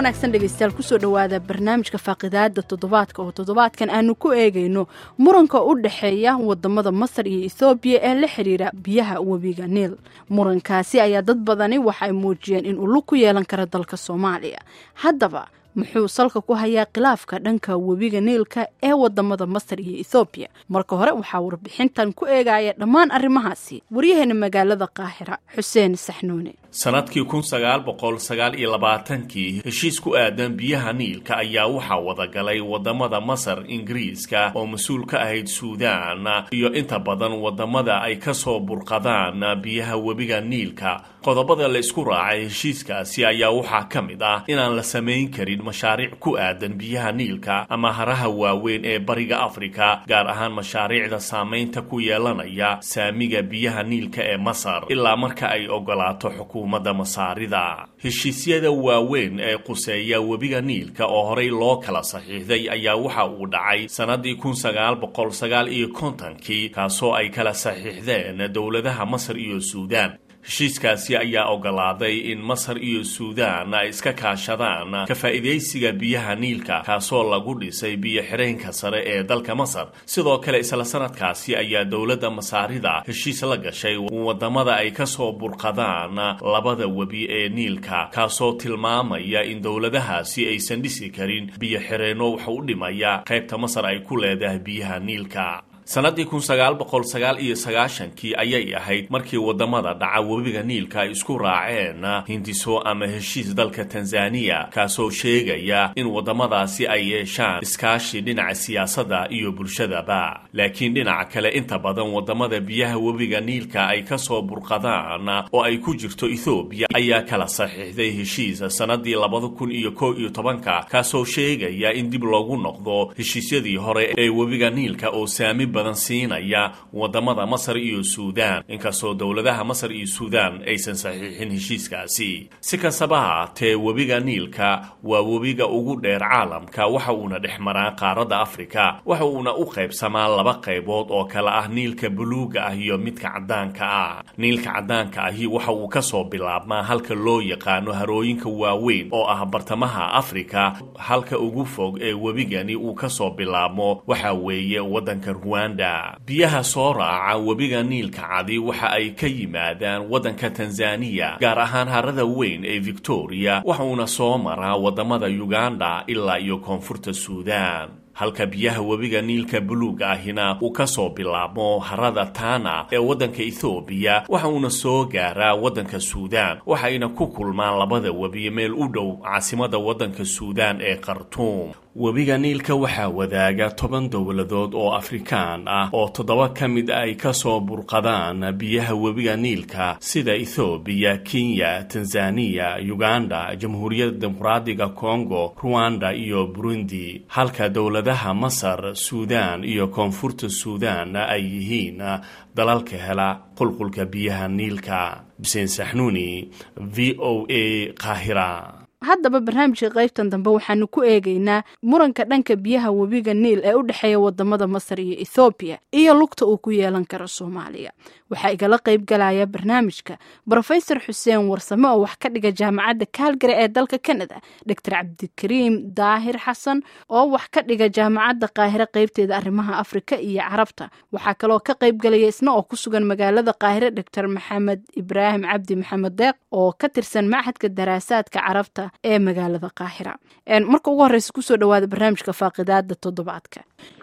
wanaagsan dhegeystayaal kusoo dhowaada barnaamijka faaqidaada toddobaadka oo toddobaadkan aanu ku eegayno muranka u dhexeeya wadamada masar iyo ethoobiya ee la xiriira biyaha webiga niil murankaasi ayaa dad badani waxa ay muujiyeen in uu lug ku yeelan karo dalka soomaaliya haddaba muxuu salka ku hayaa khilaafka dhanka webiga niilka ee wadamada masar iyo ethoobiya marka hore waxaa warbixintan ku eegaya dhammaan arrimahaasi waryaheena magaalada qaahira xuseen saxnuune sanadkii kun sagaal boqol sagaal iyo labaatankii heshiis ku aadan biyaha niilka ayaa waxaa wadagalay wadamada masar ingiriiska oo mas-uul ka ahayd suudaan iyo inta badan wadamada ay kasoo burqadaan biyaha webiga niilka qodobada la isku raacay heshiiskaasi ayaa waxaa ka mid ah inaan la samayn karin mashaariic ku aadan biyaha niilka ama haraha waaweyn ee bariga afrika gaar ahaan mashaariicda saamaynta ku yeelanaya saamiga biyaha niilka ee masar ilaa marka ay ogolaato xukuumadda masaarida heshiisyada waaweyn ee quseeya webiga niilka oo horey loo kala saxiixday ayaa waxa uu dhacay sannadii kun sagaal boqol sagaal iyo kontonkii kaasoo ay kala saxiixdeen dowladaha masar iyo suudaan heshiiskaasi ayaa ogolaaday in masar iyo suudaan ay iska kaashadaan ka faa'iidaysiga biyaha niilka kaasoo lagu dhisay biyo-xireenka sare ee dalka masar sidoo kale isla sanadkaasi ayaa dowladda masaarida heshiis la gashay wadamada ay kasoo burqadaan labada webi ee niilka kaasoo tilmaamaya in dowladahaasi aysan dhisi karin biyo-xireenno wax u dhimaya qaybta masar ay ku leedahay biyaha niilka sannadii kun sagaal boqol sagaal iyo sagaashankii ayay ahayd markii wadamada dhaca webiga niilka ay isku raaceen hindiso ama heshiis dalka tanzaniya kaasoo sheegaya in wadamadaasi ay yeeshaan iskaashi dhinaca siyaasadda iyo bulshadaba laakiin dhinaca kale inta badan wadamada biyaha webiga niilka ay kasoo burqadaan oo ay ku jirto ethoobiya ayaa kala saxiixday heshiis sannadii labada kun iyo kow iyo tobanka kaasoo sheegaya in dib loogu noqdo heshiisyadii hore ee webiga niilka oo saami badan siinaya wadamada masar iyo suudaan inkastoo dowladaha masar iyo suudaan aysan saxiixin heshiiskaasi si kastaba haatee webiga niilka waa webiga ugu dheer caalamka waxa uuna dhex maraa qaaradda afrika waxa uuna u qaybsamaa laba qaybood oo kale ah niilka buluuga ah iyo midka caddaanka ah niilka caddaanka ahi waxa uu kasoo bilaabmaa halka loo yaqaano harooyinka waaweyn oo ah bartamaha afrika halka ugu fog ee webigani uu kasoo bilaabmo waxa weeye wadanka ruwan biyaha soo raaca webiga niilka cadi waxa ay ka yimaadaan waddanka tanzaniya gaar ahaan harada weyn ee victoria waxa uuna soo maraa wadamada uganda ilaa iyo koonfurta suudaan halka biyaha webiga niilka buluuga ahina uu kasoo bilaabmo harada tana ee waddanka ethoobiya waxa uuna soo gaaraa waddanka suudaan waxayna ku kulmaan labada webi meel u dhow caasimada waddanka suudaan ee khartuum webiga niilka waxaa wadaaga toban dowladood oo afrikaan ah oo toddoba ka mid ay kasoo burqadaan biyaha webiga niilka sida ethoobiya kenya tanzaniya uganda jamhuuriyadda dimuqraadiga kongo ruwanda iyo burundi halka dowladaha masar suudaan iyo koonfurta suudaan ay yihiin dalalka hela qulqulka biyaha niilka xuseen saxnuuni v o a qaahira haddaba barnaamijka qaybtan dambe waxaanu ku eegaynaa muranka dhanka biyaha webiga niil ee u dhexeeya wadamada masar iyo ethoobiya iyo lugta uu ku yeelan karo soomaaliya waxaa igala qayb galaya barnaamijka brofesor xuseen warsame oo wax ka dhiga jaamacadda kaalgari ee dalka canada doctor cabdikariim daahir xasan oo wax ka dhiga jaamacadda qaahire qaybteeda arrimaha afrika iyo carabta waxaa kaloo ka qayb galaya isna oo ku sugan magaalada qaahire doctor maxamed ibraahim cabdi maxamed deeq oo ka tirsan machadka daraasaadka carabta ee magaalada qaahira marka ugu horeysa kusoo dhawaada barnaamijka faaqidaada toddobaadka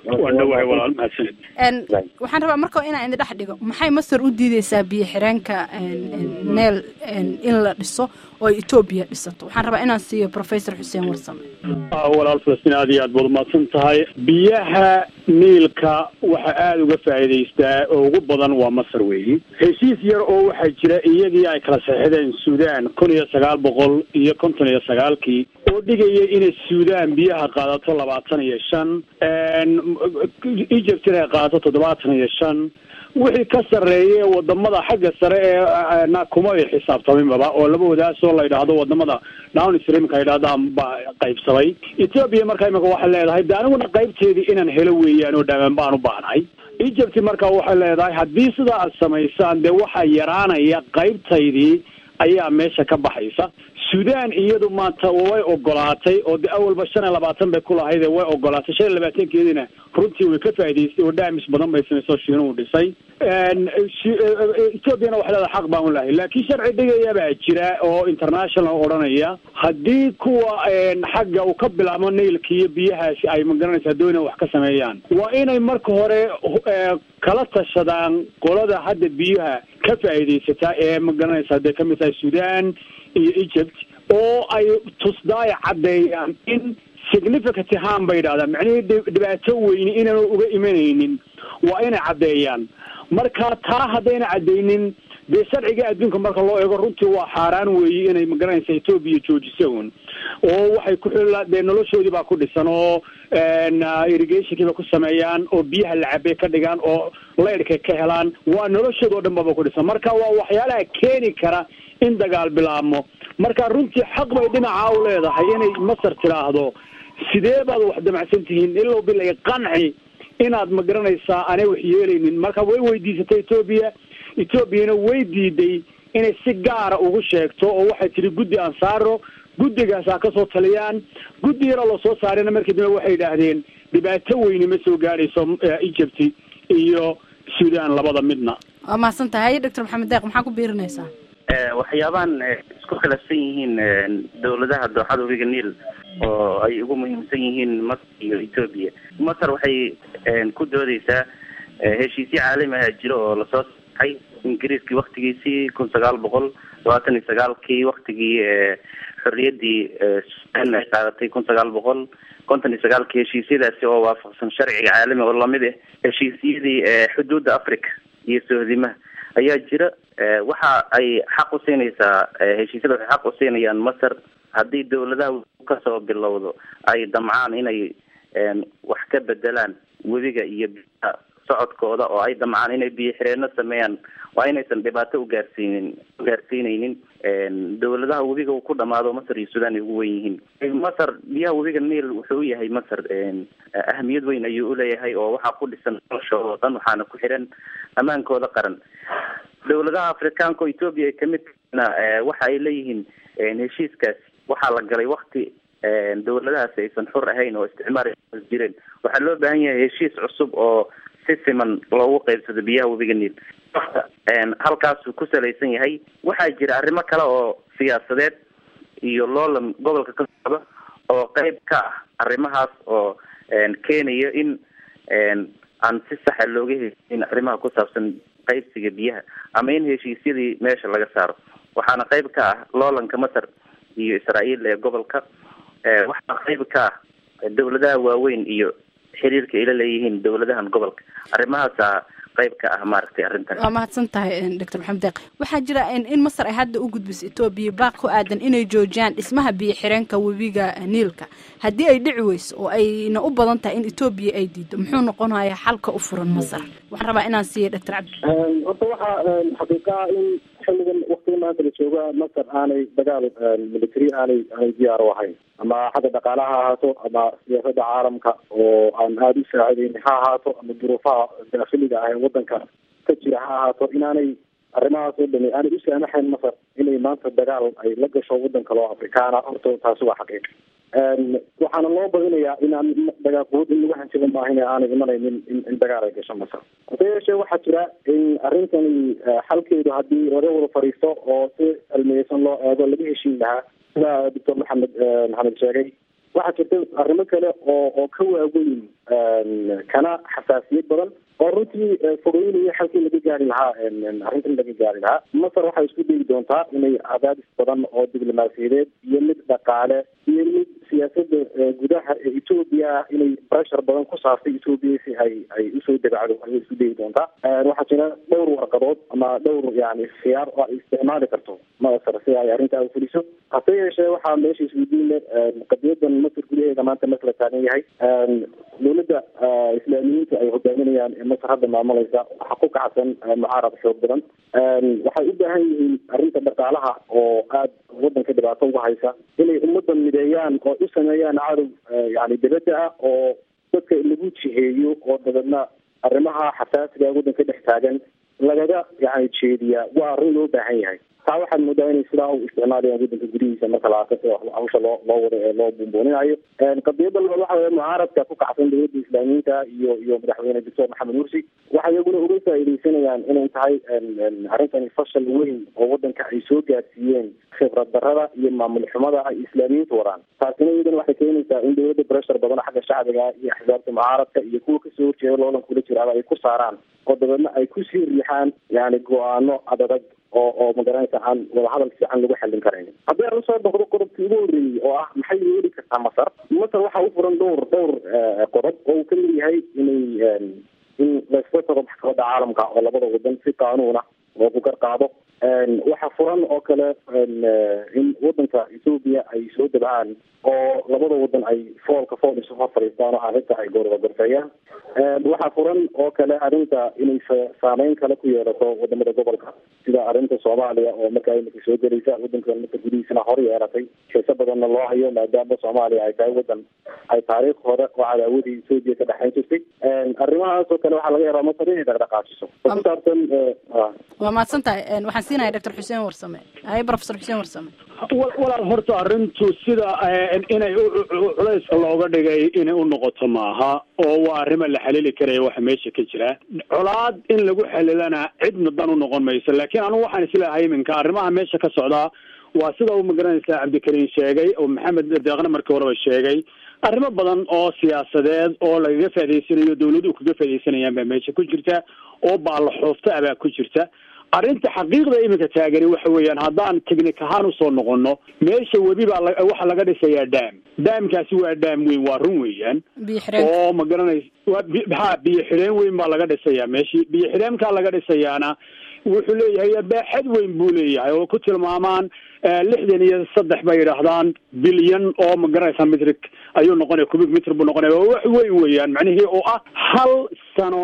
waxaan rabaa marka inaan idin dhex dhigo maxay masar u diideysaa biyo xireenka neel in la dhiso oo etoobiya dhisato waxaan rabaa inaan siiyo professor xuseen warsame walaal falastiin aad iyo aad baad umahadsan tahay biyaha niilka waxa aada uga faa'iidaystaa oo ugu badan waa masar weeyi heshiis yar oo waxaa jira iyadii ay kala saxixdeen suudaan kun iyo sagaal boqol iyo konton iyo sagaalkii oo dhigaya inay suudaan biyaha qaadato labaatan iyo shan egypt inay qaadato toddobaatan iyo shan wixii ka sarreeya wadamada xagga sare ee na kuma ay xisaabtaminbaba oo laba wadaasoo la yidhaahdo wadamada down streamka ay yidhahdaan baa qaybsamay ethoobia marka imika waxay leedahay de aniguna qaybteedii inaan helo weeyaan oo dhamaan baan u baahnahay egypt marka waxay leedahay haddii sidaa aad samaysaan dee waxaa yaraanaya qaybtaydii ayaa meesha ka baxaysa suudaan iyadu maanta way ogolaatay oo de awalba shan iyo labaatan bay ku lahayd way ogolaatay shan iyo labaatankeedina runtii way ka faa'idaystay oo dhaamis badan bay samaysoo shiinuhu dhisay ethoobiana waxay leedahay xaq baan u lahay laakiin sharci dhigaya baa jira oo international odhanaya haddii kuwa xagga uu ka bilaabo nailka iyo biyahaasi ay magaranaysaa doonaan wax ka sameeyaan waa inay marka hore kala tashadaan qolada hadda biyaha ka faa'iidaysataa ee magaranaysaa dee kamid tahay sudan iyo egypt oo ay tusdaaya caddeeyaan in significant harm bay yidhahdaan macnihii dhibaato weyni inaanu uga imanaynin waa inay caddeeyaan marka taa haddayna caddeynin dee sharciga adduunka marka loo eego runtii waa xaaraan weeye inay magaranaysa etoobiya joojisa un oo waxay ku xilla dee noloshoodii baa ku dhisan oo irrigationkii bay ku sameeyaan oo biyaha la cabay ka dhigaan oo leyrhkay ka helaan waa noloshooda oo dhan baba ku dhisan marka waa waxyaalaha keeni kara in dagaal bilaabmo marka runtii xaq bay dhinaca u leedahay inay masar tidhaahdo sidee baad wax damacsan tihiin ilow bilay qanci inaad ma garanaysaa aanay wax yeelaynin marka way weydiisatay etoobiya etoobiyana way diiday inay si gaara ugu sheegto oo waxay tihi guddi aan saaro guddigaas ha kasoo taliyaan guddi yaroo lasoo saarayna markii dambe waxay yidhaahdeen dhibaato weyni ma soo gaadhayso egypt iyo sudan labada midna waa mahadsan tahay doctor maxamed deeq maxaa ku biirinaysaa waxyaabahan isku khilaafsan yihiin dawladaha dooxada webiga niil oo ay ugu muhiimsan yihiin masar iyo etoobiya masar waxay ku doodeysaa heshiisyo caalami ah jiro oo lasoo saxay ingiriiskii waktigiisii kun sagaal boqol labaatan iyo sagaalkii waktigii xorriyaddii sudan ay qaadatay kun sagaal boqol konton iyo sagaalkii heshiisyadaasi oo waafaqsan sharciga caalami oo lamid ah heshiisyadii xuduudda africa iyo sohdimaha ayaa jira waxa ay xaq usiinaysaa heshiisyada waxay xaq usiinayaan masar haddii dawladaha kasoo bilowdo ay damcaan inay wax ka bedelaan webiga iyo biyaha socodkooda oo ay damcaan inay biyo xireenno sameeyaan waa inaysan dhibaato ugaarsiinin ugaarsiineynin dawladaha webiga uu ku dhamaado masar iyo sudan ay ugu wen yihiin masar biyaha webiga niil wuxuu uyahay masar ahamiyad weyn ayuu uleeyahay oo waxaa ku dhisan noloshooda oo dhan waxaana ku xiran ammaankooda qaran dawladaha afrikaanka oo etoobiya ay kamid tahayna waxa ay leeyihiin heshiiskaas waxaa la galay wakti dawladahaasi aysan xur ahayn oo isticmaar jireen waxaa loo baahan yahay heshiis cusub oo si siman loogu qeybsado biyaha webiga niil halkaasuu ku salaysan yahay waxaa jira arrimo kale oo siyaasadeed iyo loolan gobolka ka socda oo qeyb ka ah arrimahaas oo keenayo in aan si saxa looga heshin arrimaha ku saabsan qaybsiga biyaha ama in heshiisyadii meesha laga saaro waxaana qeyb ka ah loolanka masar iyo israael ee gobolka waxaa qeyb ka ah dawladaha waaweyn iyo xiriirka ayla leeyihiin dawladahan gobolka arrimahaasa qayb ka ah maaragtay arrintan waa mahadsan tahay doctor maxamed deeq waxaa jira in masar ay hadda u gudbiso etoobiya baaq ku aadan inay joojiyaan dhismaha biyo xireenka webiga niilka haddii ay dhici weyso oo ayna u badan tahay in etoobiya ay diido muxuu noqonayaa xalka u furan masar waxaan rabaa inaan siiya doctor cabdi horta waxaa xaqiiqaa in xilligan waktiga maanta la jooga masar aanay dagaal military aanay aanay diyaar u ahayn ama xagga dhaqaalaha ha ahaato ama siyaasada caalamka oo aan aada u saacideyn ha ahaato ama duruufaha daafiliga ah ee wadanka ka jira ha ahaato inaanay arrimahaas oo dhami aanay u saamaxayn masar inay maanta dagaal ay la gasho wadan kale oo afrikaana horta taasi waa xaqiiq waxaana loo badinayaa inaan dagaaqood in lagu hanjaba maaha in aanay imanaynin in dagaal ay gasho masar hase yeeshee waxaa jira in arrintani xalkeedu haddii laga wada fadhiisto oo si cilmiyeysan loo eego laga heshiin lahaa sida doctor maxamed maxamed sheegay waxaa jirta arrimo kale oo oo ka waaweyn kana xasaasiyad badan oo runtii fogeynaya xalkii laga gaari lahaa arrintan laga gaari lahaa masar waxay isku dayi doontaa inay cadaadis badan oo diblomaasiyadeed iyo mid dhaqaale iyo mid siyaasada gudaha ee etoobiya ah inay pressure badan ku saartay etoobiya si ay ay usoo debacdo ayay isku dayi doontaa waxaa jira dhowr warqadood ama dhowr yani khiyaar oo ay isticmaali karto masar si ay arrintaa ufuliso hase yeeshee waxaa meesha isweydiin qadiyadan masar gudaheeda maanta masla taagan yahay dowladda islaamiyiinta ay hogaaminayaan ee masar hadda maamulaysa waxaa ku kacsan mucaarad xoog badan waxay u baahan yihiin arrinta dhaqaalaha oo aada wadanka dhibaato uga haysa inay ummadda mideeyaan oo u sameeyaan cadow yani dibadda ah oo dadka lagu jiheeyo oo dabeedna arrimaha xasaasiga wadanka dhex taagan lagaga yani jeediyaa waa arrin loo baahan yahay taa waxaad moodaa inay sidaa u isticmaalayaan waddanka gudihiisa marka la arko sida hawsha loo loo wado ee loo buunbuuninayo qadiyada labaad waxa weye mucaaradka ku kacsan dowladda islaamiyiinta iyo iyo madaxweyne doctor maxamed mursi waxay iyaguna uga faa'iidaysanayaan inay tahay arrintani fashal weyn oo waddanka ay soo gaarsiiyeen khibrad darrada iyo maamul xumada ay islaamiyiintu wadaan taasina iyadana waxay keenaysaa in dowladda breshar badan xagga shacbiga iyo axsaabta mucaaradka iyo kuwa kasoo horjeeda loolan kula jiraaba ay ku saaraan oo dabeedna ay kusii riixaan yani go-aano adadag oo oo magaranaysa aan wadahadal fiican lagu xallin karayn haddii aan usoo noqdo qodobkii ugu horreeyey oo ah maxay yeeli kartaa masar masar waxaa u furan dhowr dhowr qodob oo uu kamid yahay inay in laysla tago maxkamadda caalamka oo labada wadan si qaanuuna oo ku gar qaado waxaa furan oo kale in wadanka ethoobiya ay soo dabcaan oo labada wadan ay foolka fool isu hor fadhiistaan oo arrinta ay goorda gorfeeyaan waxaa furan oo kale arrinta inay saameyn kale ku yeelato wadamada gobolka sida arrinta soomaaliya oo markaa imika soo gelaysa wadanka marka gudihiisana hor yeelatay xiise badanna loo hayo maadaama soomaaliya ay tahay wadan ay taariikh hore oo cadaawadii ethoobiya ka dhexayn jirtay arrimahaas oo kale waxaa laga yaabaa masar inay dhaqdhaqaajiso oo ku saabsan waa mahadsan tahay waxaan siinaya doctor xuseen warsame haye professor xuseen warsame walaal horta arrintu sida inay culayska looga dhigay inay u noqoto maaha oo waa arrima la xalili karaya waxa meesha ka jira colaad in lagu xalilana cidna dan u noqon mayso laakiin anugu waxaan isleeyahay iminka arrimaha meesha ka socdaa waa sida uu magaranaysaa cabdikariim sheegay oo maxamed deeqna markii horeba sheegay arrimo badan oo siyaasadeed oo lagaga faa'idaysanayo dawladuhu kaga faaidaysanayaan baa meesha ku jirta oo baalaxoofta ah baa ku jirta arrinta xaqiiqda iminka taagani waxa weeyaan haddaan technic ahaan usoo noqono meesha webi baa waxaa laga dhisayaa dam daamkaasi waa daam weyn waa run weeyaan oo ma garanaysa waa ha biyo xidheen weyn baa laga dhisayaa meeshii biyo xidheenkaa laga dhisayaana wuxuu leeyahay baaxad weyn buu leeyahay oo ku tilmaamaan lixdan iyo saddex bay yidhaahdaan bilyan oo ma garanaysaa mitrik ayuu noqonaya cubic mitr buu noqonaya waa wax weyn weeyaan macnihii oo ah hal sano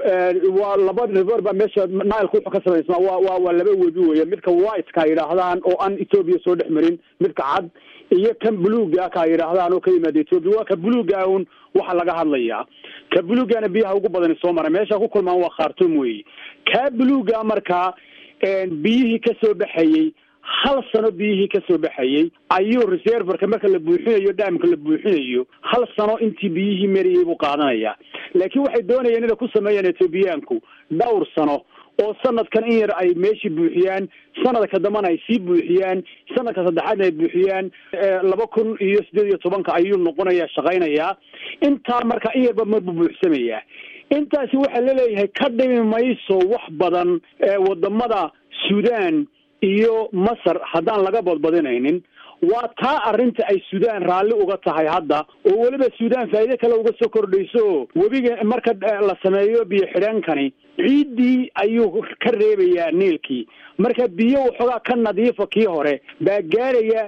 waa laba river baa meesha nileka wuxuu ka samaysmaa waa waa waa laba webi weya midka whiteka yidhaahdaan oo aan ethoobia soo dhex marin midka cad iyo kan buluuga ka yidhaahdaan oo ka yimaada ethoobia waa ka buluuga un waxa laga hadlayaa ka buluugana biyaha ugu badani soo mara meesha ku kulmaan waa khartum weyi ka buluuga markaa biyihii kasoo baxayey hal sano biyihii kasoo baxayey ayuu reserverka marka la buuxinayo dhaamka la buuxinayo hal sano intii biyihii marayay buu qaadanayaa laakiin waxay doonayeen inay ku sameeyaan ethoobiyaanku dhowr sano oo sanadkan in yar ay meeshii buuxiyaan sanadka dambana ay sii buuxiyaan sanadka saddexaadna ay buuxiyaan laba kun iyo siddeed iyo tobanka ayuu noqonaya shaqaynayaa intaa marka in yarba marbu buuxsamayaa intaasi waxaa laleeyahay ka dhimi mayso wax badan wadamada sudan iyo masar haddaan laga badbadinaynin waa taa arrinta ay sudan raalli uga tahay hadda oo weliba sudan faa'iide kale uga soo kordhayso webiga marka la sameeyo biyo xidheenkani ciiddii ayuu ka reebayaa niilkii marka biyo waxoogaa ka nadiifa kii hore baa gaaraya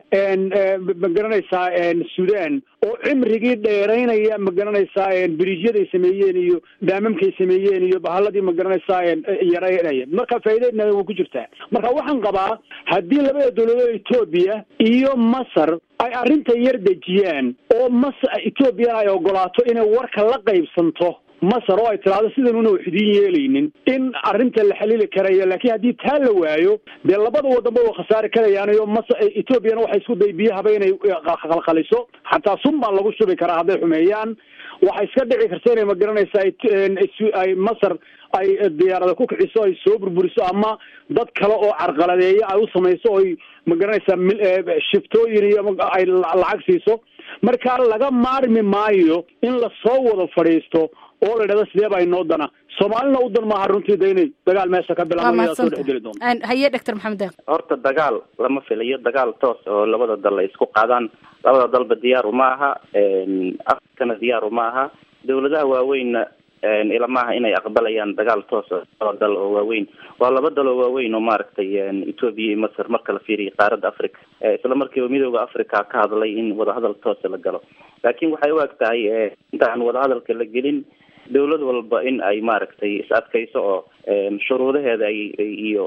ma garanaysaa sudan oo cimrigii dheeraynaya ma garanaysaa biriijyaday sameeyeen iyo daamamkay sameeyeen iyo bahaladii ma garanaysaa yaraynaya marka faa'iideedna way ku jirtaa marka waxaan qabaa haddii labada dawladood etoobiya iyo masar ay arrinta yar dejiyaan oo mas etoobiya ay ogolaato inay warka la qaybsanto masar oo ay tiraahdo sidanuna wax idiin yeelaynin in arrinta la xalili karayo laakiin haddii taa la waayo dee labada wadanba waa khasaari karayaanayo mas etoobiyana waxay isku day biyahaba inay qalqaliso xataa sun baa lagu shubi karaa hadday xumeeyaan waxay iska dhici karta inay ma garanaysaa ay masar ay diyaarada ku kiciso ay soo burburiso ama dad kale oo carqaladeeya ay u samayso oy ma garanaysaa shiftooyin iyo ay lacag siiso marka laga maarmi maayo in lasoo wada fadhiisto oo la idhahdo sidee baa inoo dana soomaalina u dan maaha runtii da inay dagaal meesha ka bilaabaya soo dhexgeli doonto haye doctor maxamed deeq horta dagaal lama filayo dagaal toos oo labada dal ay isku qaadaan labada dalba diyaar uma aha afrikana diyaar uma aha dawladaha waaweynna ilamaha inay aqbalayaan dagaal toos laba dal oo waaweyn waa laba dal oo waaweyn oo maaragtay ethoobia iyo masar marka la fiiriyo qaaradda africa isla markiiba midooda africa ka hadlay in wadahadal toosa la galo laakiin waxay u eg tahay intaan wadahadalka la gelin dawlad walba in ay maaragtay is adkayso oo shuruudaheeda ay iyo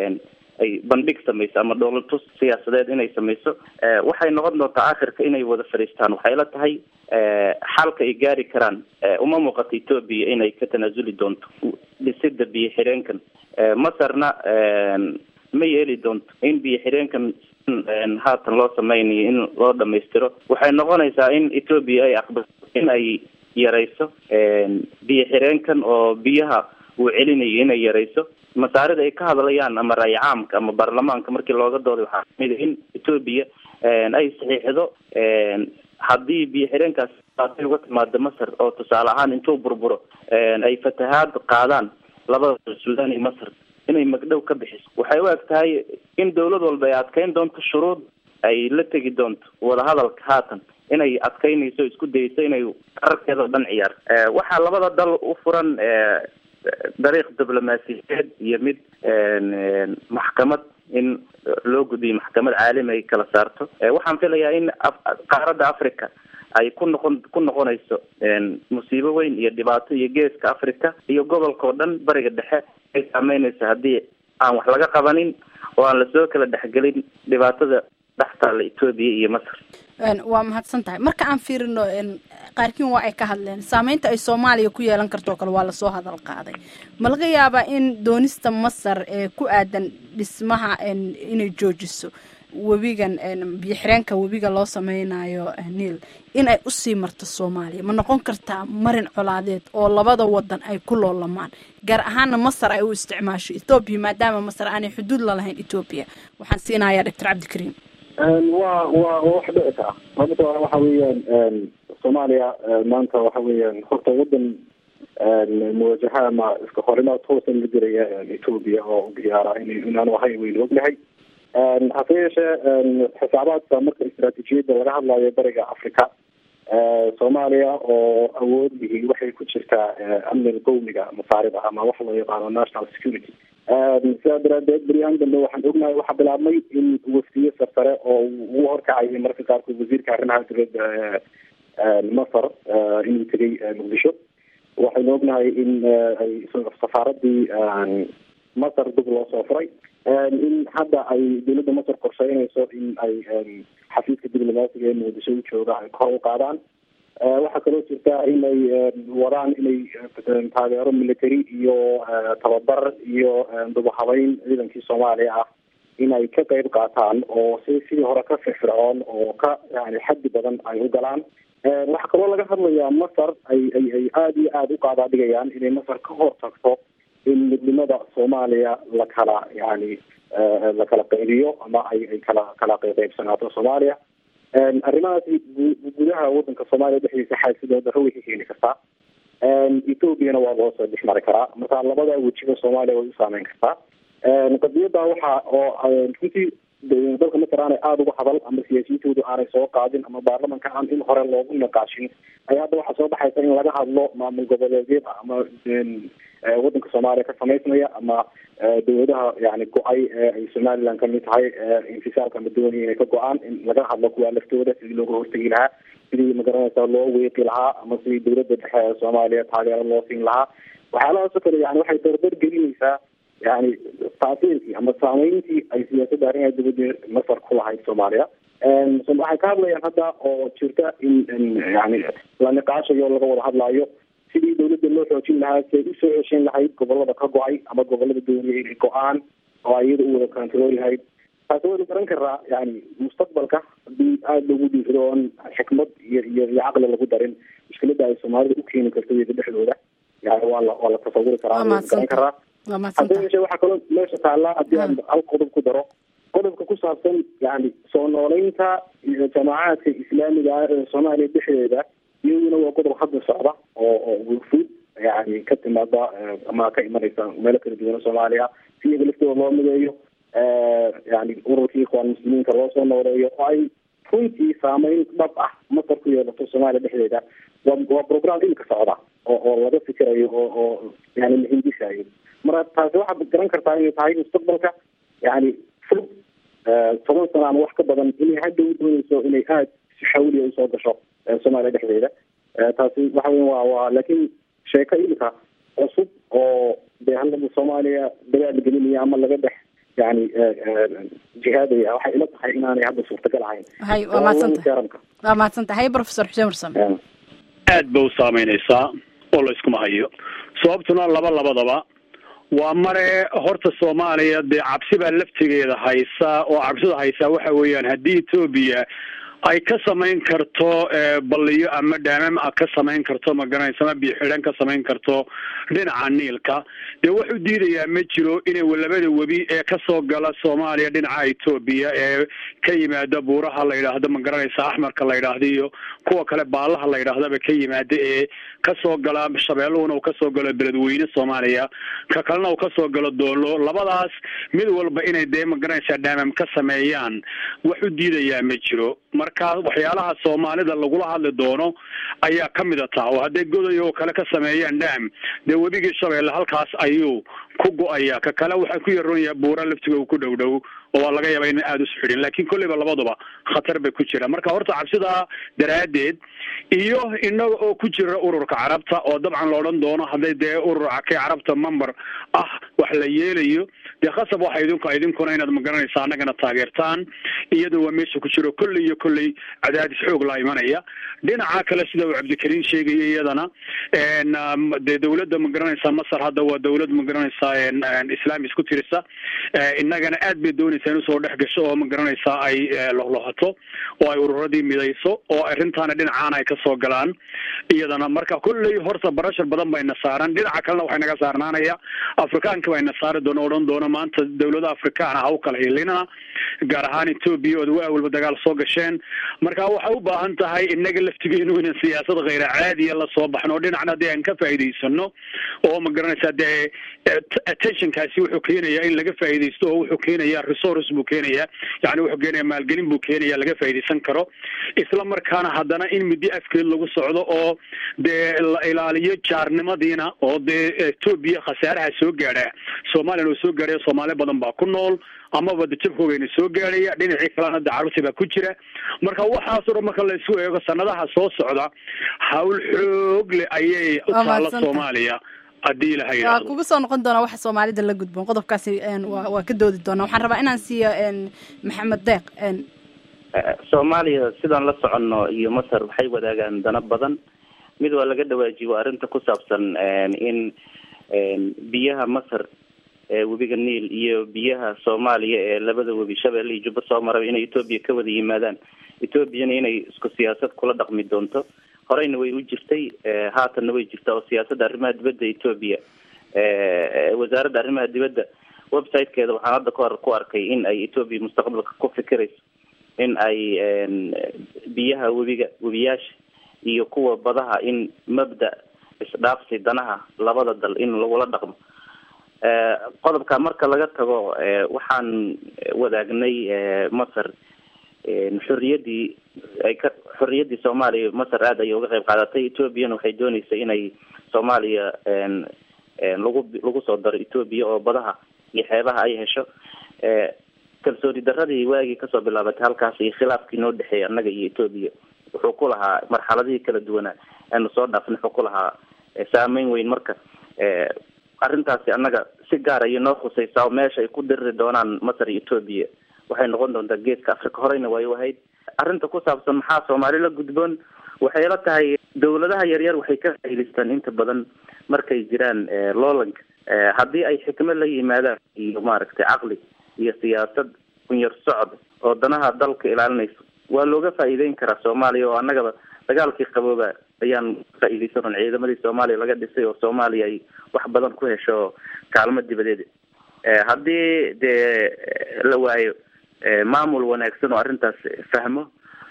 ay bandhig samayso ama dhoolatus siyaasadeed inay samayso waxay noqon doontaa akhirka inay wada fadhiistaan waxay la tahay xalka ay gaari karaan uma muuqato ethoobia inay ka tanaasuli doonto dhisida biyo xidheenkan masarna ma yeeli doonto in biyo xireenkan haatan loo sameynayo in loo dhamaystiro waxay noqonaysaa in etoobiya ay aqbaso in ay yarayso biyo xireenkan oo biyaha uu celinayo inay yarayso masaarida ay ka hadlayaan ama raay caamka ama baarlamaanka markii looga dooday waxaa kamid a in etoobiya ay saxiixdo haddii biyo xireenkaas ay uga timaado masar oo tusaale ahaan intuu burburo ay fatahaad qaadaan labada suudaan iyo masar inay magdhow ka bixiso waxay u eg tahay in dawlad walba ay adkeyn doonto shuruud ay la tegi doonto wadahadalka haatan inay adkeynayso isku dayso inay qararkeeda o dhan ciyaar waxaa labada dal u furan dariiq diblomaasiyadeed iyo mid maxkamad in loo gudbiyo maxkamad caalami ay kala saarto waxaan filayaa in qaaradda africa ay ku noqon ku noqonayso musiibo weyn iyo dhibaato iyo geeska africa iyo gobolka oo dhan bariga dhexe ay saameynayso haddii aan wax laga qabanin oo aan lasoo kala dhexgelin dhibaatada dhex taalla etoobiya iyo masar waa mahadsan tahay marka aan fiirino qaarkiin waa ay ka hadleen saameynta ay soomaaliya ku yeelan karto o kale waa lasoo hadal qaaday ma laga yaabaa in doonista masar ee ku aadan dhismaha inay joojiso webigan biyo xireenka webiga loo sameynayo niil in ay usii marto soomaaliya ma noqon kartaa marin colaadeed oo labada wadan ay ku loolamaan gaar ahaana masar ay u isticmaasho ethoobiya maadaama masar aanay xuduud lalahayn ethoobiya waxaan siinayaa doctor cabdikariim waa waa wax dhici kara sababto waxa weeyaan soomaaliya maanta waxa weeyaan horta wadan muwajaha ama iska horimaad toosan la jiraya etoobiya oo diyaara in inaanu ahay waynu ognahay hase yeeshee xisaabaadka marka istaraatiijiyadda laga hadlayo bariga africa soomaaliya oo awood lihi waxay ku jirtaa amniga qowmiga masaarida ama wax loo yaqaano national security sidaa daraadeed beryahan dambe waxaan ognahay waxaa bilaabmay in wafdiyo sarsare oo uu horkacayay marka qaarkood wasiirka arrimaha dowladda masar inuu tegay muqdisho waxaynu ognahay in ay safaaradii masar dib loo soo furay in hadda ay dowladda masar qorsheynayso in ay xafiiska diblomaasiga ee muqdisho u jooga ay kor u qaadaan waxaa kaloo jirta inay wadaan inay taageero military iyo tababar iyo dubahabeyn ciidankii soomaaliya ah in ay ka qeyb qaataan oo si sidii hore ka firfircoon oo ka yani xaddi badan ay u galaan waxaa kaloo laga hadlayaa masar ay ay ay aada iyo aada u qaadaa dhigayaan inay masar ka hor tagto in midnimada soomaaliya la kala yani la kala qaybiyo ama ay ay kala kala qeybsanaato soomaaliya arrimahaasi gudaha wadanka soomaaliya dhexdiisa xaasidoo daro way ka keeni kartaa ethoobiana waa loo soo dhex mari karaa marka labada wejiga soomaaliya way u saameyn kartaa qadiyada waxa oo runtii dalka masar aanay aada uga hadal ama siyaasiyintoodu aanay soo qaadin ama baarlamanka aan in hore loogu naqaashin ayaa hadda waxaa soo baxaysa in laga hadlo maamul goboleedyada ama wadanka soomaaliya ka samaysmaya ama dawladaha yani go-ay ee ay somaliland kamid tahay infisaalka ama doonaya inay ka go-aan in laga hadlo kuwaa laftooda sidii looga hortegi lahaa sidii magaranaysa loo weeqi lahaa ama sidii dawladda dhexe ee soomaaliya taageero loo siin lahaa waxyaalahaasoo kale yani waxay dardar gelinaysaa yani taasiirkii ama saameyntii ay siyaasadda arrimaha dibadda masar ku lahayd soomaaliya waxay ka hadlayaan hadda oo jirta in yani la niqaashayo laga wada hadlaayo sidii dawladda loo xoojin lahaa si ay usoo heshin lahayd gobolada ka go-ay ama gobolada dooniya inay go-aan oo iyada u wada control lahayd taasi waynu garan karaa yani mustaqbalka hadii aada loogu dhiifado oon xikmad iyo iyo iyo caqli lagu darin mushkilada ay soomaalida u keeni karto iyada dhexdooda yani waa la waa la tasawuri karaa waynu garan karaa hase yeeshee waxaa kaloo meesha taallaa haddii aan hal qodob ku daro qodobka ku saabsan yani soo nooleynta jamaacaadka islaamiga ah ee soomaaliya dhexdeeda iyaduna waa qodob hadda socda oo oo wurfud yani ka timaada ama ka imanaysa meelo kala duwana soomaaliya si iyaga laftooda loo mideeyo yani ururkii ikhwaan muslimiinka loo soo nooleeyo oo ay runtii saameyn dhab ah masar ku yeelato soomaaliya dhexdeeda waa waa program imika socda oo oo laga fikirayo oo oo yani la hindisaayo marka taasi waxaad garan kartaa inay tahay mustaqbalka yani fog toban sano ama wax ka badan inay hadda u dooneyso inay aada si xawliya usoo gasho soomaaliya dhexdeeda taasi waxa weya waa waa laakiin sheeko imika cusub oo dee hadlaba soomaaliya dagaal gelinaya ama laga dhex yani jihaadaya waxay ila tahay inaanay hadda suurtagal ahayn hay waa mahadsantahay waa mahadsantahay hay professor xuseen warsame aad ba u saameyneysaa oo la iskuma hayo sababtuna laba labadaba waa mare horta soomaaliya dee cabsi baa laftigeeda haysa oo cabsida haysaa waxa weeyaan haddii etoobiya ay ka samayn karto balliyo ama dhaamam a ka samayn karto magaranaysa ama biixidhan ka samayn karto dhinaca niilka dee wuxuu diidayaa ma jiro inay labada webi ee kasoo gala soomaaliya dhinaca etoobiya ee ka yimaada buuraha la yidhaahdo magaranaysa axmarka la yidhaahdo iyo kuwa kale baalaha la yidhaahdaba ka yimaada ee kasoo gala shabeelluhuna uu kasoo galo beledweyne soomaaliya ka kalena uu kasoo galo doolo labadaas mid walba inay dee magaranaysaa dhaamam ka sameeyaan wax u diidayaa ma jiro marka waxyaalaha soomaalida lagula hadli doono ayaa kamid a taa oo hadday goday oo kale ka sameeyaan dhaam dee webigii shabeelle halkaas ayuu ku go-aya ka kale waxaa ku yaroon yahay buura laftiga ku dhow dhow oo waa laga yaaba ina aada usu xidhin laakiin kolleyba labaduba khatar bay ku jira marka horta cabsidaa daraaddeed iyo inaga oo ku jira ururka carabta oo dabcan la odhan doono hadday dee ururka kay carabta member ah wax la yeelayo dee khasab waxa idinku idinkuna inaad magaranaysa annagana taageertaan iyada waa meesha ku jiro kolley iyo kolley cadaadis xoog la imanaya dhinaca kale sida uu cabdikariim sheegaya iyadana dee dawladda magaranaysa masar hadda waa dawlad magaranaysa islaam isku tirisa innagana aad bay doonaysaa in usoo dhex gasho oo magaranaysa ay lohlohato oo ay ururadii midayso oo arrintaana dhinacaana ay kasoo galaan iyadana marka kolley horta barashar badan bayna saaran dhinaca kalena waxay naga saarnaanaya afrikaanka bayna saari doona odhan doona maanta dawlada afrikaana ha u kala hilinana gaar ahaan etoobiya ood waa walba dagaal soo gasheen marka waxay u baahan tahay inaga laftigeenu inaan siyaasad khayra caadiya la soo baxno oo dhinacna dee aan ka faa'iidaysano oo ma garanaysaa dee attentionkaasi wuxuu keenayaa in laga faa'iidaysto oo wuxuu keenayaa resource buu keenayaa yani wuxuu keenayaa maalgelin buu keenayaa laga faa'iidaysan karo isla markaana haddana in muddo afkeed lagu socdo oo dee la ilaaliyo jaarnimadiina oo dee etoobiya khasaaraha soo gaadha soomaaliyana oo soo gaadhaya soomaali badan baa ku nool amaba dajabkoogayna soo gaadhaya dhinacii kalena de carruurtii baa ku jira marka waxaasoo dhan marka la isku eego sanadaha soo socda hawl xoog leh ayay u taalla soomaaliya haddii ilaha waa yidhaahdo kugu soo noqon doonaa waxa soomaalida la gudboon qodobkaasi waa waa ka doodi doonaa waxaan rabaa inaan siiyo maxamed deeq soomaaliya sidaan la soconno iyo masar waxay wadaagaan dana badan mid waa laga dhawaajiye waa arrinta ku saabsan in biyaha masar ee webiga niil iyo biyaha soomaaliya ee labada webi shabeelle iyo jubba soo maraba inay etoobiya ka wada yimaadaan etoobiyana inay isku siyaasad kula dhaqmi doonto horeyna way u jirtay haatanna way jirtaa oo siyaasadda arrimaha dibadda etoobiya wasaaradda arrimaha dibadda website-keeda waxaan hadda kahor ku arkay in ay etoobiya mustaqbalka ku fikirayso in ay biyaha webiga webiyaasha iyo kuwa badaha in mabda isdhaafsi danaha labada dal in lagula dhaqmo qodobka marka laga tago waxaan wadaagnay masar xorriyaddii ay ka xorriyaddii soomaaliya masar aada ayay uga qayb qaadatay etoobiyana waxay doonaysa inay soomaaliya lagu lagu soo daro etoobiya oo badaha iyo xeebaha ay hesho kalsooni daradii waagii kasoo bilaabatay halkaas iyo khilaafkii noo dhexeeyay annaga iyo etoobiya wuxuu ku lahaa marxaladihii kala duwanaa aanu soo dhaafnay wuxuu ku lahaa saameyn weyn marka arrintaasi annaga si gaar ayay noo khusaysaa oo meesha ay ku diriri doonaan masar iyo etoobiya waxay noqon doontaa geeska africa horeyna way u ahayd arrinta ku saabsan maxaa soomaali la gudboon waxay la tahay dawladaha yaryar waxay ka faa'idaystaan inta badan markay jiraan loolanka haddii ay xikmad la yimaadaan iyo maaragtay caqli iyo siyaasad kunyar socod oo danaha dalka ilaalinayso waa looga faa'iideyn karaa soomaaliya oo annagaba dagaalkii qabooba ayaan faa'iidaysanon ciidamadii soomaaliya laga dhisay oo soomaaliya ay wax badan ku hesho kaalmo dibadeed haddii dee la waayo maamul wanaagsan oo arrintaas fahmo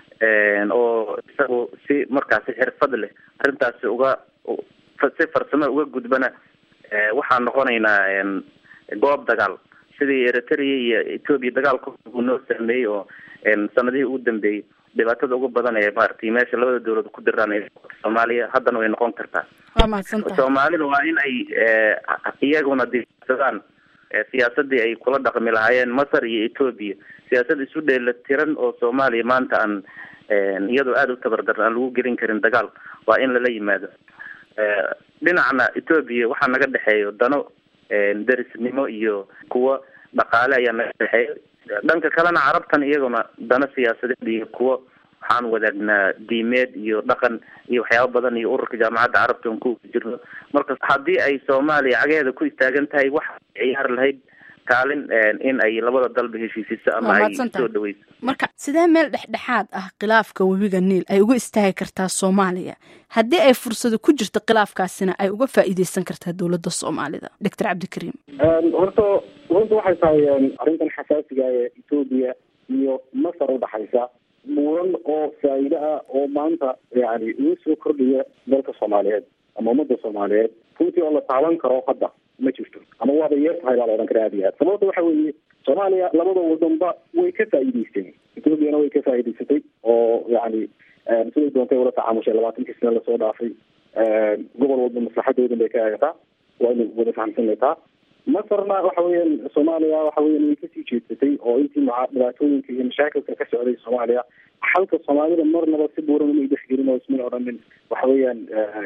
oo isagu si markaasi xirfad leh arrintaasi uga si farsamo uga gudbana waxaan noqonaynaa goob dagaal sidii eritrea iyo etoobiya dagaalka uu noo saameeyey oo sanadihii ugu dambeeyey dhibaatada ugu badan ee maaragtay meesha labada dawlad ku diraan ee soomaaliya haddana way noqon kartaa waa mahadsantahay soomaalida waa in ay iyaguna disadaan siyaasadii ay kula dhaqmi lahaayeen masar iyo etoobiya siyaasad isu dheelatiran oo soomaaliya maanta aan iyadoo aada u tabardaran aan lagu gelin karin dagaal waa in lala yimaado dhinacna etoobiya waxaa naga dhexeeyo dano derisnimo iyo kuwo dhaqaale ayaa naga dhexeeya dhanka kalena carabtan iyaguna dano siyaasadeed iyo kuwo waxaan wadaagnaa diimeed iyo dhaqan iyo waxyaaba badan iyo ururka jaamacadda carabta on ku jirno marka haddii ay soomaaliya cagaheeda ku istaagan tahay waxa ciyaar lahayd kaalin in ay labada dalba heshiisiso ama ay soo dhaweyso marka sidee meel dhexdhexaad ah khilaafka webiga niil ay uga istaagi kartaa soomaaliya haddii ay fursado ku jirto khilaafkaasina ay uga faa'iideysan kartaa dowladda soomaalida doctor cabdikariim horta runta waxay tahay arrintan xasaasiga ee etoobiya iyo masar udhaxaysa muran oo faa'iide ah oo maanta yani uga soo kordhaya dalka soomaaliyeed ama ummadda soomaaliyeed runtii oo la taaban karo hadda ma jirto ama waaba yeer tahay baa la odhan kara aad iyo aad sababta waxa weeye soomaaliya labada wadanba way ka faa'iideysteen ethoobiana way ka faa'iideysatay oo yani siday doontay ula tacaamushay labaatankii sane lasoo dhaafay gobol walba maslaxadoodan bay ka eegataa waa ina wada fahamsanaytaa masarna waxa weeyaan soomaaliya waxa weyan way kasii jeedsatay oo intii maa dhibaatooyinka iyo mashaakilka ka socday soomaaliya xalka soomaalida marnaba si buuran umay dhexgelin oo ismay odhanin waxa weeyaan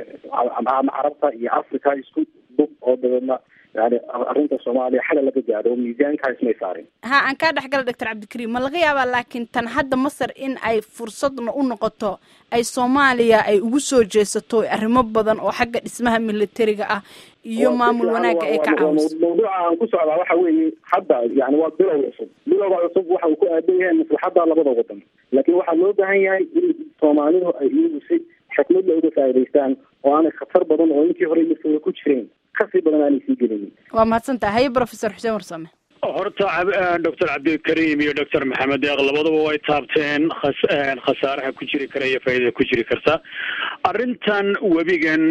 ama carabta iyo africa isku dub oo dabeedna yani arrinta soomaaliya xala laga gaadho miisaankaa ismay saarin ha aan kaa dhexgala doctor cabdikariim ma laga yaabaa laakiin tan hadda masar in ay fursadna u noqoto ay soomaaliya ay ugu soo jeesato arrimo badan oo xagga dhismaha militariga ah iyo maamul wanaagga ay ka caawiso mawduuca aan ku socdaa waxa weeye hadda yani waa bilow cusub bilowga cusub waxa uu ku aadan yahay maslaxadda labada wadan laakiin waxaa loo baahan yahay in soomaalidu ay iyagu si xikmadla uga faa'idaystaan oo aanay khatar badan oo intii hore laftooda ku jireen kasii badan aanay sii gelinin waa mahadsantaha haye professor xuseen warsame horta doctor cabdikariim iyo doctor maxamed deeq labaduba way taabteen khasaaraha ku jiri kara iyo faaidada ku jiri karta arrintan webigan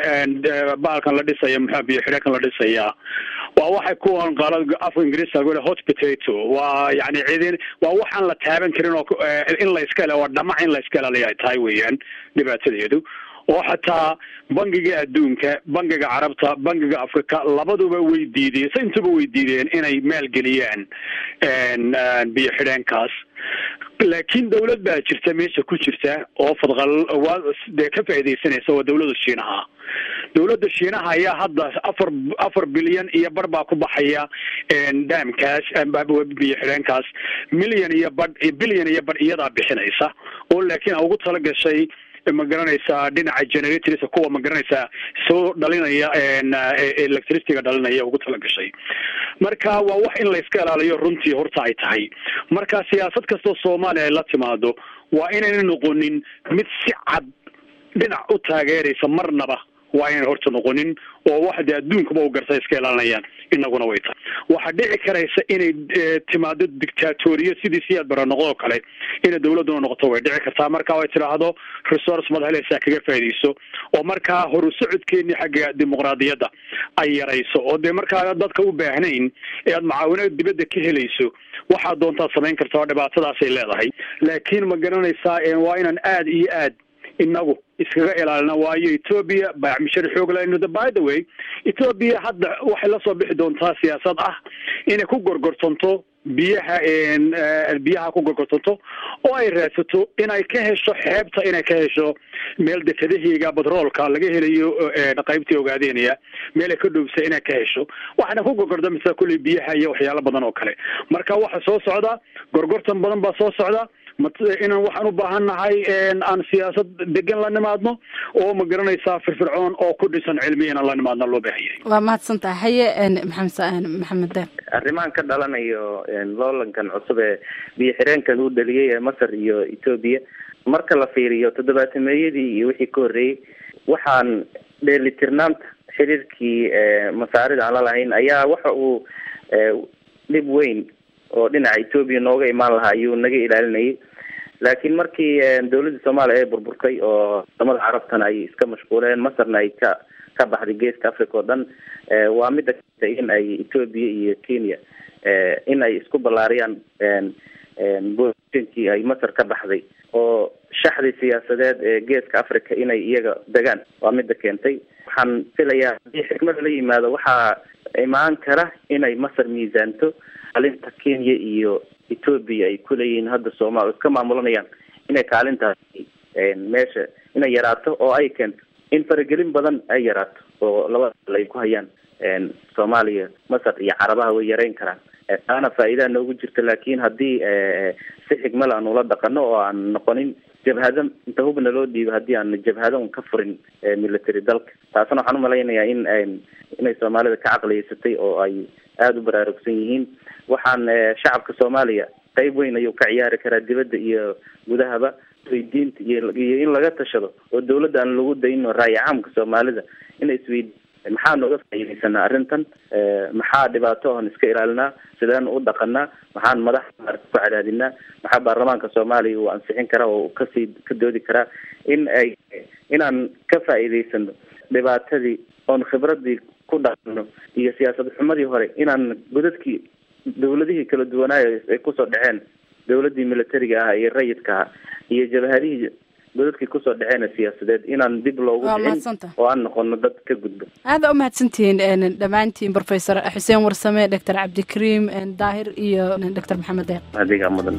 baalkan la dhisaya muxua biyo xidheekan la dhisaya waa waxay kuwan qaala afka ingiriiska lagu hot potato waa yani cidin waa waxaan la taaban karin oo in la iska waa dhamac in la iska ilaaliya ay tahay weeyaan dhibaatadeedu oo xataa bangiga adduunka bangiga carabta bangiga africa labaduba way diideen se intuba way diideen inay maalgeliyaan biyo xidheenkaas laakiin dawlad baa jirta meesha ku jirta oo fadqal dee ka faaidaysanaysa waa dawladda shiinaha dawladda shiinaha ayaa hadda afar afar bilyan iyo bar baa ku baxaya daamkaas biyo xidheenkaas milyan iyo badh bilyan iyo badh iyadaa bixinaysa oo laakiin ugu tala gashay ma garanaysaa dhinaca generatorska kuwa ma garanaysaa soo dhalinaya electricityga dhalinaya ugu tala gashay marka waa wax in la iska ilaaliyo runtii horta ay tahay marka siyaasad kastoo soomaaliya ay la timaado waa inayna noqonin mid si cad dhinac u taageeraysa marnaba waa inay horta noqonin oo wax dee adduunkaba u garta iska ilaalinayaan inaguna way tahay waxaa dhici karaysa inay timaado dictatoriya sidii siyaad bara noqdoo kale inay dawladduna noqoto way dhici kartaa marka ay tidhaahdo resource mad helaysaa kaga faaidayso oo markaa horu socodkeeni xagga dimuqraadiyadda ay yarayso oo dee markaa dadka u baahnayn ee aad macaawinada dibadda ka helayso waxaa doontaad samayn karta oo dhibaatadaasay leedahay laakiin ma garanaysaa waa inaan aad iyo aad inagu iskaga ilaalina waayo ethoobia baacmishar xoog layno by the way ethoobia hadda waxay lasoo bixi doontaa siyaasad ah inay ku gorgortanto biyaha biyaha ku gorgortanto oo ay raadsato inay ka hesho xeebta inay ka hesho meel dekadahiga batroolka laga helayo qaybtii ogaadeynaya meel ay ka dhoobsa inay ka hesho waxaana ku gorgortamasa kulley biyaha iyo waxyaalo badan oo kale marka waxa soo socda gorgortan badan baa soo socda inaan waxaan u baahan nahay aan siyaasad degan la nimaadno oo ma garanaysaa firfircoon oo ku dhisan cilmi inaan la nimaadno loo baahanyay waa mahadsantaha haye maxamed maxamed deer arrimahan ka dhalanayo loolankan cusub ee biyo xireenkan uu dhaliyay ee masar iyo ethoobia marka la fiiriyo toddobaatameyadii iyo wixii ka horreeyey waxaan dheelitirnaanta xiriirkii masaarida aan la lahayn ayaa waxa uu dhib weyn oo dhinaca ethoobia nooga imaan lahaa ayuu naga ilaalinayay laakiin markii dawladda soomaaliya ay burburtay oo wadamada carabtana ay iska mashquuleen masarna ay ka ka baxday geeska africa oo dhan waa mida keentay in ay ethoobia iyo kenya in ay isku ballaariyaan bosinkii ay masar ka baxday oo shaxdii siyaasadeed ee geeska africa inay iyaga degaan waa mida keentay waxaan filayaa haddii xikmada la yimaado waxaa imaan kara inay masar miisaanto kaalinta kenya iyo ethoobia ay kuleeyihiin hadda soomaal iska maamulanayaan inay kaalintaas meesha inay yaraato oo ay keento in faragelin badan ay yaraato oo labada dal ay ku hayaan soomaaliya masar iyo carabaha way yareyn karaan taana faa'iidaa noogu jirta laakiin haddii si xigmal aan ula dhaqano oo aan noqonin jabhado inta hubna loo dhiibo haddii aan jabhado un ka furin military dalka taasna waxaan umalaynayaa in inay soomaalida ka caqliyeysatay oo ay aada u baraarugsan yihiin waxaan shacabka soomaaliya qeyb weyn ayuu ka ciyaari karaa dibadda iyo gudahaba isweydiinta iyo iyo in laga tashado oo dawladda aan lagu dayno raayi caamka soomaalida inay isweyd maxaa nooga faa'iidaysanaa arrintan maxaa dhibaato oon iska ilaalinaa sideen u dhaqanaa maxaan madaxa maarata ku cadaadinaa maxaa baarlamaanka soomaaliya uu ansixin karaa oo kasii ka doodi karaa in ay inaan ka faa'iidaysano dhibaatadii oon khibradii ku dhaqano iyo siyaasad xumadii hore inaan godadkii dawladihii kala duwanaayo ay kusoo dhaceen dawladdii militariga ah iyo rayidka ah iyo jabhadihii godadkii kusoo dhaceen siyaasadeed inaan dib loogu dhicin oo aan noqono dad ka gudba aada u mahadsantihiin dhammaantiin professor xuseen warsame doctor cabdikariim daahir iyo doctor maxamed deeq adiga mudan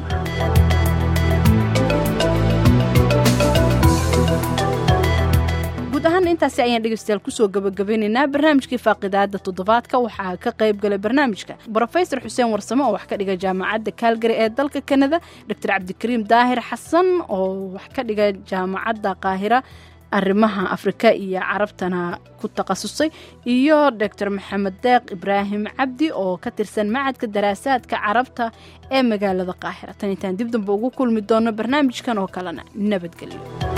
guud ahaan intaasi ayaan dhegeystayaal kusoo gabagabeynaynaa barnaamijkii faaqidaada toddobaadka waxaa ka qayb galay barnaamijka brofesor xuseen warsame oo wax ka dhiga jaamacadda kaalgari ee dalka kanada doctor cabdikariim daahir xasan oo wax ka dhiga jaamacadda qaahira arrimaha afrika iyo carabtana ku takhasusay iyo doctor maxamed deeq ibraahim cabdi oo ka tirsan macadka daraasaadka carabta ee magaalada qaahira tan intaan dib damba ugu kulmi doono barnaamijkan oo kalena nabadgelyo